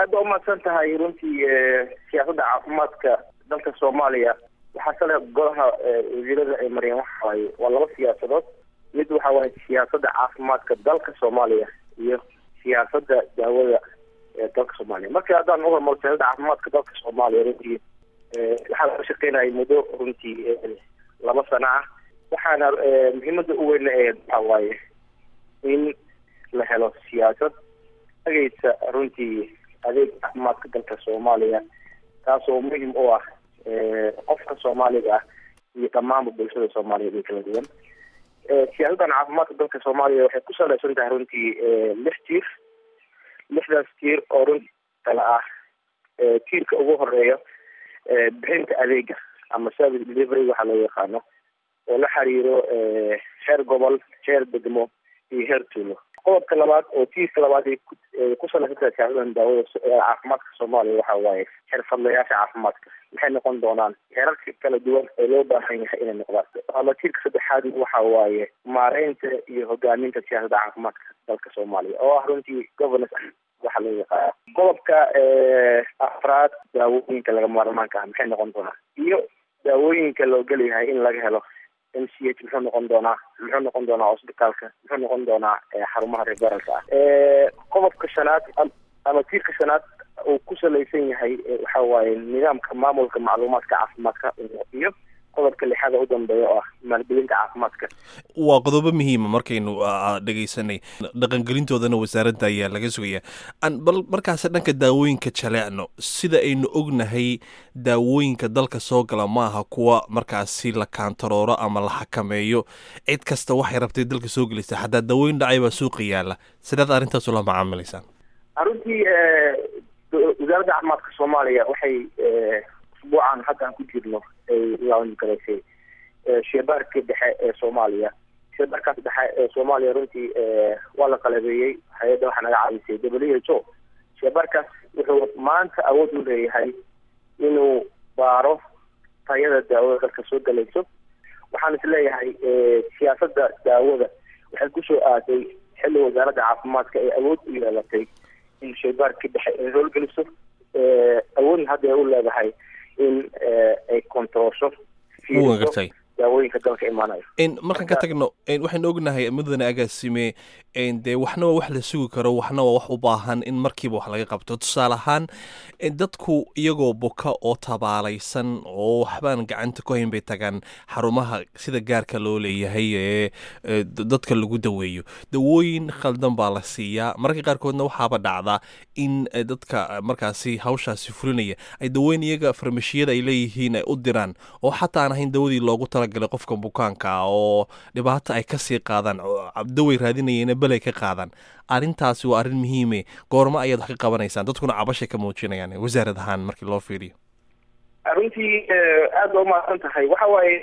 aad baa umahadsan tahay runtii siyaasadda caafimaadka dalka soomaaliya waxaa sale golaha wasiirada ay mariyeen waxa waaye waa laba siyaasadood mid waxa waaye siyaasadda caafimaadka dalka soomaaliya iyo siyaasadda daawada ee dalka soomaaliya marka haddaan uhormaro siyaasadda caafimaadka dalka soomaaliya runtii waxaa laga shaqeynayay muddo runtii laba sano ah waxaana muhiimada u weyna ee waxa waaye in la helo siyaasad ageysa runtii adeeg caafimaadka dalka soomaaliya taasoo muhim u ah qofka soomaaliga ah iyo dhammaanba bulshada soomaaliyeed ee kala duwan siyaasaddan caafimaadka dalka soomaaliya waxay ku saleysan tahay runtii lix tiir lixdaas tiir oo runtii kala ah tiirka ugu horeeya bixinta adeega ama service delivery waxaa loo yaqaano oo la xiriiro heer gobol heer degmo iyo heer tuulo qodobka labaad oo tiirka labaad ay ku saleysan tahay siyaasadan daawada caafimaadka soomaaliya waxa waaye xirfadlayaasha caafimaadka maxay noqon doonaan heerarka kala duwan ee loo baahan yahay inay noqdaan ama tiirka saddexaad waxa waaye maareynta iyo hogaaminta siyaasadda caafimaadka dalka soomaaliya oo ah runtii governance waxaa loo yaqaana qodobka afraad daawooyinka laga maarmaanka ah maxay noqon doonaa iyo daawooyinka loo geliyahay in laga helo m c h muxuu noqon doonaa muxuu noqon doonaa hosbitaalka muxuu noqon doonaa xarumaha referalka ah qodobka shanaad ama tiirka shanaad uu ku salaysan yahay waxa waaye nidaamka maamulka macluumaadka caafimaadka iyo qodobka lixaada u dambeeya oo ah maalgelinta caafimaadka waa qodobo muhiima markaynu dhegaysanay dhaqangelintoodana wasaaradda ayaa laga sugaya bal markaas dhanka daawooyinka jaleecno sida aynu ognahay daawooyinka dalka soo gala maaha kuwa markaasi la kaantarooro ama la xakameeyo cid kasta waxay rabtay dalka soo gelaysa xataa daawooyin dhacay baa suuqa yaala sidaad arrintaas ula macaamilaysaan runtii wasaaradda caafimaadka soomaaliya waxay usbuucan hadda ku jirno ay launch garaysay sheebaarkii dhexe ee soomaaliya sheebaarkaas dhexe ee soomaaliya runtii waa la qalabeeyey hay-adda waxaa naga caawisay w h o sheebaarkaas wuxuu maanta awood u leeyahay inuu baaro tayada daawada dalka soo galayso waxaan is leeyahay siyaasadda daawada waxay kusoo aaday xilli wasaaradda caafimaadka ay awood u yeelatay in shaybaarkii dhexe ay howlgeliso awoodna hadda ay u leedahay in ay kontaroosho gartay daawooyinka dalka imaanayo markaan ka tagno waxaynu ognahay mudane agaasime dee waxna waa wax la sugi karo waxna waa wax u baahan in markiiba wax laga qabto tusaale ahaan dadku iyagoo buka oo tabaalaysan oo waxbaan gacanta ku hayn bay tagaan xarumaha sida gaarka loo leeyahay ee dadka lagu daweeyo dawooyin khaldan baa la siiyaa mararka qaarkoodna waxaaba dhacdaa in dadka markaasi hawshaasi fulinaya ay dawooyin iyaga farmashiyada ay leeyihiin ay u diraan oo xataa aan ahayn dawadii loogu talagalay qofka bukaanka oo dhibaato ay kasii qaadaan daway raadinayeen belay ka qaadaan arrintaasi waa arrin muhiime goormo ayaad wax ka qabanaysaan dadkuna cabashay ka muujinayaan wasaarad ahaan markii loo fiiriyo runtii aad ba umahadsan tahay waxa waaye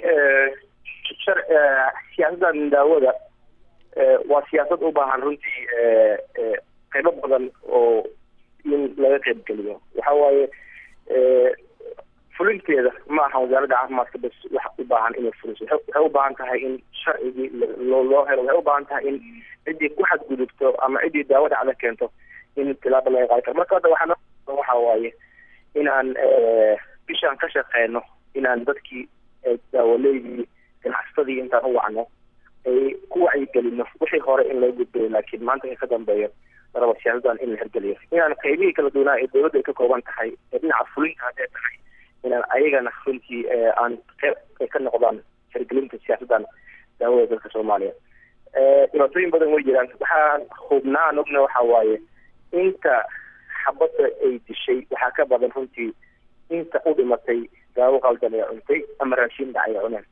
siyaasaddan daawada waa siyaasad u baahan runtii qaybo badan oo in laga qaybgeliyo waxa waaye fulinteeda ma aha wasaaradda caafimaadka bas wax u baahan inay fuliso waxay u baahan tahay in sharcigii loo loo helo waxay u baahan tahay in ciddii ku xadgudubto ama ciddii daawo dhacda keento in tilaaba laga qaadi karo marka hadda waxaan waxa waaye inaan bishaan ka shaqeyno inaan dadkii daawaleydii ganacsatadii intaan u wacno ay ku wacyigelino wixii hore in loo gudbayo laakiin maanta ka dambeeyo laraba siyaasadan in la hirgeliyo inaan qaybihii kala duwanaa ee dowladda ay ka kooban tahay ee dhinaca fulinta hadday tahay inaan ayagana runtii aan qeyb ay ka noqdaan hirgelinta siyaasaddan daawada dalka soomaaliya dhibaatooyin badan way jiraan waxaan hubnaa aan ogna waxa waaye inta xabadda ay dishay waxaa ka badan runtii inta u dhimatay daawo qaldan ee cuntay ama raashiin dhacay ee cuneen